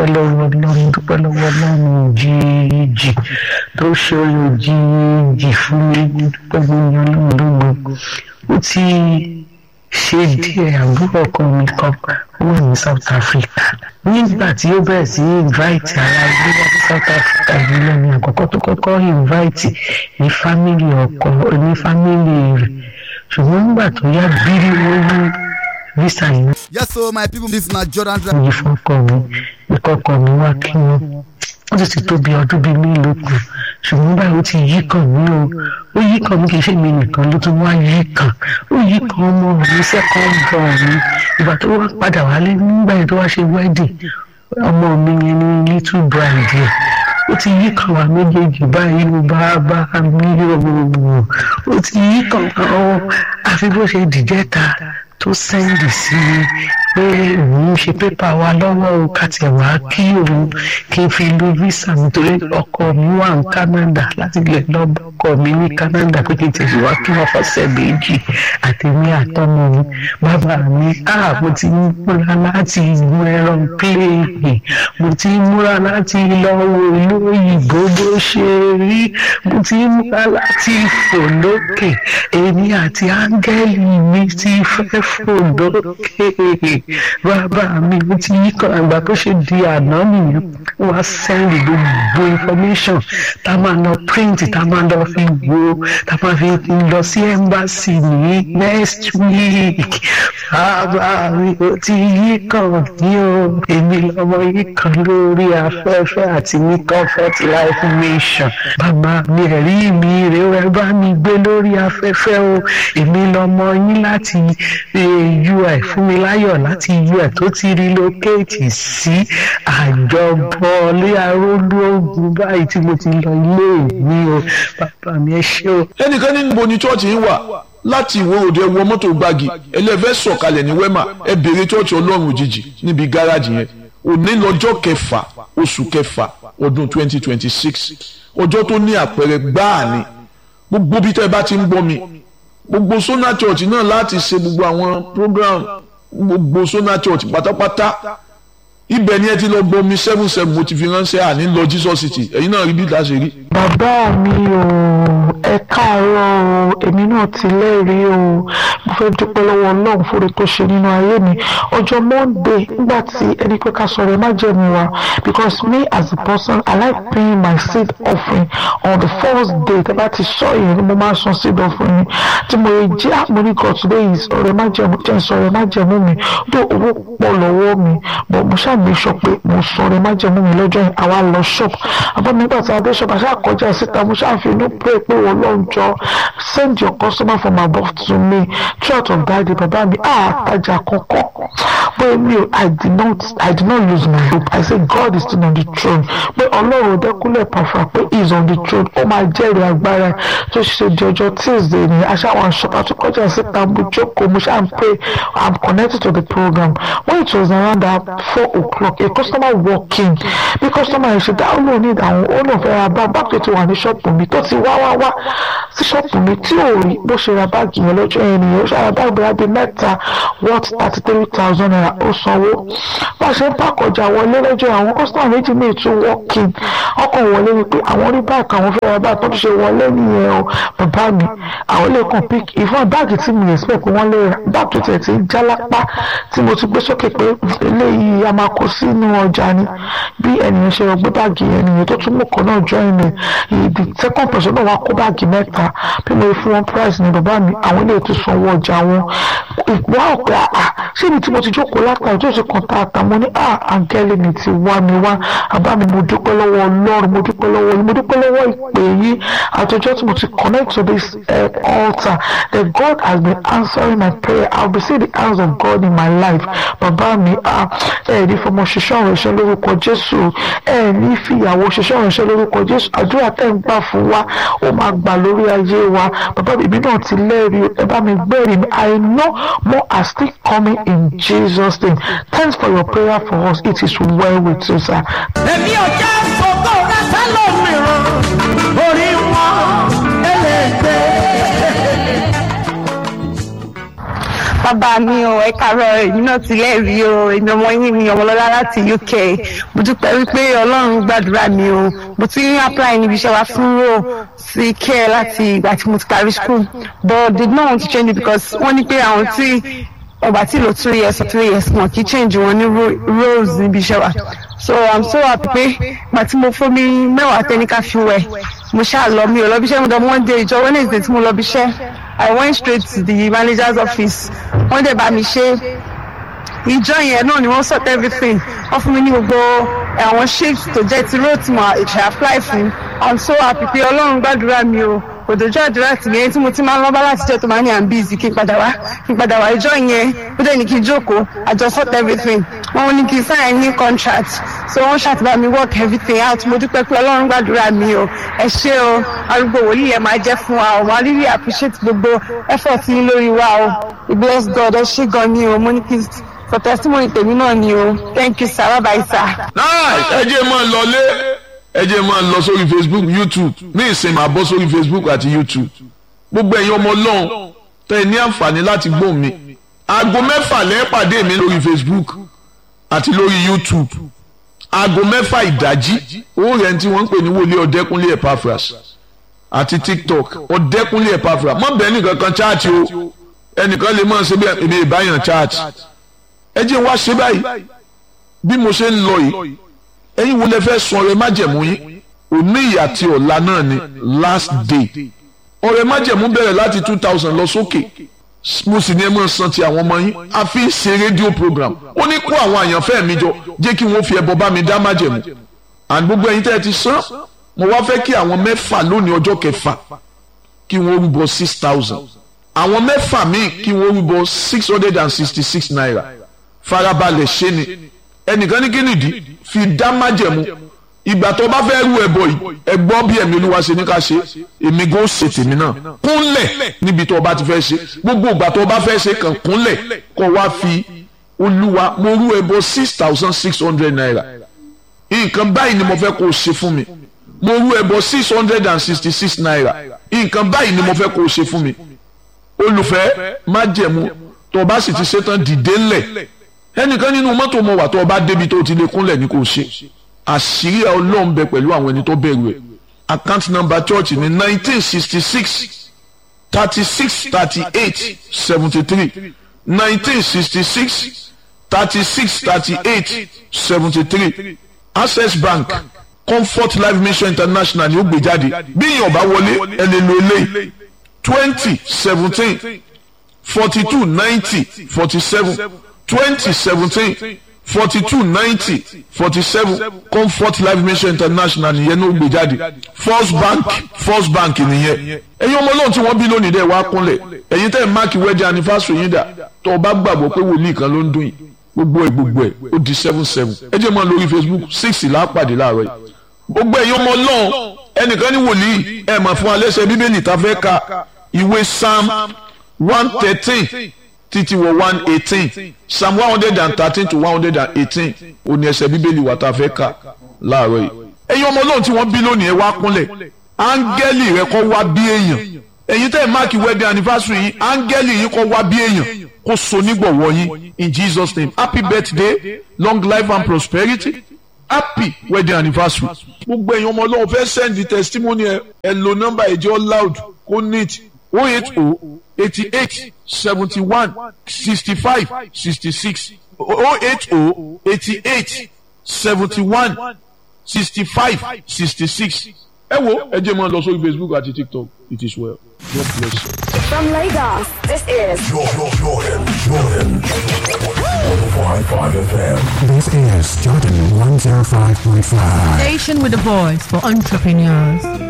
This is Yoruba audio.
dúpẹ́ lọ́wọ́ ọlọ́run dúpẹ́ lọ́wọ́ ọlọ́run jíjì tó ṣe oyè jíjì fún mi dúpẹ́ lọ́wọ́ ọlọ́run lógo ó ti ṣe díẹ̀ àbúrò ọkọ mi kan ó wà ní South Africa nígbà tí ó bẹ̀rẹ̀ sí invite ara ilé wá sí South Africa yìí lẹ́nu àkọ́kọ́ tó kọ́kọ́ invite ní family ọkọ ní family rẹ̀ ṣùgbọ́n nígbà tó yá bírí wọ́n ní visa yìí yes so my people this na jordan drive. yìí fọkọ mi ìkọkọ mi wá kí wọn ó sì ti tó bí ọdún bíi mélòó kan ṣùgbọ́n báyìí ó ti yí kàn mí o ó yí kàn mí kì í ṣe mi nìkan ló tún wá yí kàn ó yí kàn ọmọ mi second born mi ìgbà tó wá padà wálé nígbà yẹn tó wá ṣe wedding ọmọ mi yẹn ní little bride yẹn ó ti yí kàn wá méjèèjì báyìí ló bá bá mi o ó ti yí kàn ọ àfi bó ṣe dìjẹ́ta tó sẹ́ndì sí i pé òun ṣe pépà wa lọ́wọ́ o ká tiẹ̀ wá kí òun kí n fi lo visa nítorí ọkọ mi wà ní Canada láti lè lọ ọkọ mi ní Canada pé kí n tẹ̀sí wá kí wọ́n fọ́sẹ̀ méjì àtẹ̀mí àtọmọ mi bàbá mi ah mo ti ń múra láti gun ẹran pléènì mo ti ń múra láti lọ wo ìlú òyìnbó bó ṣe rí mo ti ń múra láti fò lókè èmi àti áńgẹ́lì mi ti fẹ́ fò lókè bàbá mi mo ti yí kan àgbà tó ṣe di àná nìyẹn wọ́n á sẹ́ndì gbogbo information tá a máa lọ print tá a máa lọ fi wo tá a máa fi lọ sí embassy ní next week bàbá mi ò ti yí kan ní o èmi lọ́mọ yí kan lórí afẹ́fẹ́ àti ní comfort life mission bàbá mi ẹ̀rí mi rè ó ẹ bá mi gbé lórí afẹ́fẹ́ o èmi lọ́mọ yín láti ui fún mi láyọ̀ láti ui tó ti relocate sí àjọbọ lé arólú ogun báyìí tí mo ti lọ ilé mi o bàbá mi ẹ ṣé o. ẹnìkan ní níbo ni chọ́ọ̀chì yín wà láti ìwé òde wọ mọ́tò gbági ẹlẹ́fẹ́ sọ̀kalẹ̀ ní wẹ́mà ẹ béèrè chọ́ọ̀chì ọlọ́run òjijì níbi gáràjì yẹn òní lọ́jọ́ kẹfà oṣù kẹfà ọdún twenty twenty six ọjọ́ tó ní àpẹẹrẹ gbáà ni gbogbo bí tẹ́ ẹ bá ti ń gbọ́ mi gbogbo Sona Church náà láti ṣe gbogbo àwọn program gbogbo Sona Church pátápátá ibẹ̀ ni ẹ ti lọ gbọ́ mi seven seven mo ti fi ránṣẹ́ àní lọ Jesus City ẹ̀yin náà rí bí ìdá ṣe rí. bàbá mi ò ẹ káàárọ̀ o èmi náà ti lẹ́rìí o mo fẹ́ dúpẹ́ lọ́wọ́ ọlọ́run fúre tó ṣe nínú ayé mi ọjọ́ monday nígbà tí ẹni pé ká sọ̀rọ̀ ẹ má jẹ́ mi wá because me as a person i like paying my seed offering on the first day tẹ́ bá ti sọ yẹn ni mo máa san seed offering tí mo yẹ jẹ́ àmúrí god today is ọ̀rẹ́ má jẹ́ mi jẹ́ sọ̀rọ̀ ẹ má jẹ́ mú mi tó owó pọ̀ lọ́wọ́ mi but mo ṣáà mi sọ pé mo sọ̀rọ̀ ẹ má jẹ́ mú mi lọ́jọ́ yẹn àwa lọ shop àbọ̀ nígbà tí a dé shop àṣà kọjá síta mo ṣáà fi inú pray pé wọ́n lọ́n jọ send your customer from above to me throughout of that day bàbá mi ah àtajà kọ̀ọ̀kan pé mi ò i did not i did not lose my hope i say God is still on the throne pé ọlọ́run dẹ́kunlẹ̀ pàfà pé he is on the throne ó máa jẹ́rìí agbára tó ṣe di ọjọ́ tuesday ní aṣáwọn aṣọ́pá tó kọjá síta mo jókòó mo ṣáà ń pray i'm connected to the program when it was around that four o'clock a customer walk in bí customer yẹn ṣe dá ó lóun ní ìdáhùn ó lóun fẹ́ ra bá báàgì tó ti wà ní ṣọ́ọ̀pù mi tó ti wá wá wá sí ṣọ́ọ̀pù mi tí ò rí bó ṣe ra báàgì yẹn lọ́jọ́ yẹn nìyẹn ó ṣe ra báàgì bíi abẹ́ mẹ́ta worth thirty three thousand naira ó sanwó bá a ṣe ń pàkọjà wọlé lọ́jọ́ àwọn customer méjì míì tún walk in ọkọ̀ wọlé ni pé àwọn rí báàgì àwọn fẹ́ ra báàgì tó ti ṣe wọlé nìyẹn o bàbá mi àwọn lè kàn pick ìfọ̀n báàgì tí mi expect pé wọ́n lè ra báàgì tó tiẹ̀ ti ń já lápá tí mo ti gbé sókè pé eléyìí a máa kó sínú ọjà ni bí ènìyàn ṣe gbé báàgì yẹn nìyẹn tó tún mú kan náà join ẹ̀ the second person náà wá kó báàgì mẹ́ta bí mo fún wọn price ni bàbá mi àwọn ilé ètò sanwó ọjà wọn ìwà ọ̀pẹ àà ṣé ibi tí mo ti jókòó látàrí tó ṣe kàn tá àtàwọn ní à àǹgẹ́lì mi ti wá mi wá bàbá mi mo dúpẹ́ lọ́wọ́ ọlọ́run mo dúpẹ́ lọ́wọ́ yín mo dúpẹ́ lọ́wọ́ ìpè yín àtọjọ́ tí mo ti connect to this uh, altar that God has been answering my prayer I will see the hands of God in my life bàbá mi à ẹ̀ ní fọmọ ṣiṣẹ́ ọ̀rọ̀ iṣẹ́ lórúkọ Jésù ẹ̀ ní fìyàwó ṣiṣẹ́ ọ̀rọ̀ iṣẹ́ lórúkọ Jésù àdúrà tẹ̀ ń gbà fún wa ó máa gbà lórí ayé wa bàbá mi náà ti lẹ́rìí ẹ bá mi gbẹ́rìí mi I know more are still coming in Jesus name thanks for your prayer for us it is well with you sir. èmi ò jẹ́ fògó rẹ sẹ́lòmíràn orí wọn ẹlẹ́gbẹ́. bàbá mi o ẹ kàárọ̀ èmi náà ti lẹ́rìí o èmi ọmọ yín mi ọmọlọ́lá láti uk mo dúpẹ́ wípé ọlọ́run gbàdúrà mi o mo ti ń apply níbi iṣẹ́ wa fún ro sí care láti ìgbà tí mo ti parí school but did not want to change it because wọ́n ní pé àwọn tí ọgbà tí lò two years or three years wọn kì í change wọn ní ro- roles níbi iṣẹ́ wa so i'm so happy pé ìgbà tí mo fún mi mẹ́wàá tẹ́níkà fi wẹ̀ mo ṣáà lọ mi ò lọ bí iṣẹ́ mo dọ̀ monday ìjọ wednesday tí mo lọ bí iṣẹ́ i went straight to the manager's office wọ́n dẹ̀ bá mi ṣe ìjọ yẹn náà ni wọ́n sort everything wọ́n fún mi ní gbogbo àwọn shifts tó jẹ́ ti road tí mo ṣe apply fún i'm so happy pé ọlọ́run gbàdúrà mi o kò dojú àdúrà tì mí ẹni tí mo ti máa ń lọ bá láti jẹ́ tó máa ní i'm busy kí n padà wá kí n padà wá ìjọ yẹn ó dẹ̀ ní kí n jókòó i just sort everything wọ́n ní kí n sign ní contract so wọ́n ṣàtìbá mi work everything out mo dúpẹ́ pé ọlọ́run gbàdúrà mi o ẹ ṣé o arúgbó wòlíì ẹ máa jẹ́ fún wa o wọ́n really appreciate gbogbo effort yín lórí wa o we bless god ẹ ṣé gan ni o mo ní kí n for testimony tèmi náà ni o thank you sir bye bye sir. náà ẹ jẹ́ máa lọlé ẹ jẹ́ máa lọ sórí facebook youtube ní ìsìn máa bọ́ sórí facebook àti youtube gbogbo ẹ̀yin ọmọ ọlọ́run tẹ́ ẹ ní àǹfààní láti gbọ́ mi aago mẹ́fà lẹ́ẹ̀ pàdé mi lórí facebook àti lórí youtube aago mẹ́fà ìdájí owó rẹ̀ tí wọ́n ń pè ní wòlíì ọ̀dẹ́kúnlé epaphras àti tiktok ọ̀dẹ́kúnlé epaphras mọ́ bẹ́ẹ̀ nìkan kan chaati o ẹnìkan lè máa ṣe bí èmi ìbáyàn chaati ẹ jẹ́ wá ṣe báyìí bí mo ṣe ń lọ yìí ẹ̀yin wo lẹ fẹ́ sun ọrẹ májẹ̀mú yín òní ìyá àti ọ̀la náà ni last day ọrẹ májẹ̀mú bẹ̀rẹ̀ láti two thousand lọ sókè mo sì ní ẹ máa san ti àwọn ọmọ yín a fi ń ṣe rédíò program ó ní kó àwọn àyànfẹ́ mi jọ jẹ́ kí wọ́n fi ẹbọ bá mi dá májẹ̀mú and gbogbo ẹ̀yin tẹ́ ẹ ti san mo wá fẹ́ kí àwọn mẹ́fà lónìí ọjọ́ kẹfà kí wọ́n rúbọ six thousand àwọn mẹ́fà míì kí wọ́n rúbọ six hundred and sixty six naira farabalẹ̀ ṣe ni ẹnìkan ní kínìdí fi dá májẹ̀mú ìgbà tó bá fẹ́ rú ẹbọ yìí ẹ gbọ́ bí ẹ̀mí olúwa ṣe ní ká ṣe èmi kò ṣe tèmi náà kúnlẹ̀ níbi tó o bá ti fẹ́ ṣe gbogbo ìgbà tó o bá fẹ́ ṣe kàn kúnlẹ̀ kó wá fi olúwa mo rú ẹbọ six thousand six hundred naira nǹkan báyìí ni mo fẹ́ kó o ṣe fún mi mo rú ẹbọ six hundred and sixty six naira nǹkan báyìí ni mo fẹ́ kó o ṣe fún mi olùfẹ́ májẹ̀mú tó o bá sì ti ṣetán dìde ńlẹ̀ ẹnìkan nínú mọ́tò mo wà tó o bá débi tó o ti lè kúnlẹ̀ ní kò ṣe àṣírí ọlọ́run bẹ pẹ̀lú àwọn ẹni tó bẹ̀rù ẹ̀ account number church ní nineteen sixty six thirty six thirty eight seventy three nineteen sixty six thirty six thirty eight seventy three access bank comfort life mission international ni ó gbé jáde bí èèyàn bá wọlé ẹ lè lo eléyìí twenty seventeen forty two ninety forty seven twenty seventeen forty two ninety forty seven comfort life mission international nìyẹn ló gbé jáde first bank first bank nìyẹn ẹ̀yin ọmọ ọlọ́run tí wọ́n bí lónìí dẹ̀ wá kúnlẹ̀ ẹ̀yin tẹ́ ẹ̀ máàkì wedding anniversary yín dà tó o bá gbàgbọ́ pé wòlíì kan ló ń dún yìí gbogbo ẹ̀ gbogbo ẹ̀ ó di seven seven ẹ jẹ́ mọ́ lórí facebook six lápàdé láàárọ̀ yìí gbogbo ẹ̀yin ọmọ ọlọ́run ẹnìkan ní wòlíì ẹ̀ mà fún alẹ́sẹ̀ bíbélì tá a fẹ́ ka ìwé psalm one thirteen títí wọ one eighteen psalm one hundred and thirteen to one hundred and eighteen òní ẹsẹ̀ bíbélì wà tá a fẹ́ kà láàárọ̀ yìí. ẹ̀yin ọmọ ọlọ́run tí wọ́n bí lónìí ẹ wá kúnlẹ̀ áńgẹ́lì rẹ kọ́ wá bí èèyàn ẹ̀yin tẹ́ ẹ̀ máàkì wedding anniversary yìí áńgẹ́lì yìí kọ́ wá bí èèyàn kó so nígbọ̀wọ́ yín in Jesus name happy birthday long life and prosperity happy wedding anniversary. gbogbo ẹ̀yin ọmọ ọlọ́run fẹ́ send the testimony ẹ ẹ lo nọ́mbà ẹ̀jẹ̀ loud kó neat oh eight oh eighty-eight seventy-one sixty-five sixty-six oh eight oh eighty-eight seventy-one sixty-five sixty-six. ẹ wo ẹ jẹ́ máa lọ sórí facebook àti tiktok it is well god bless you. From Lagos, this is Jordan, Jordan, Jordan. 105.5 FM. This is Jordan 105.5. Station with a voice for entrepreneurs.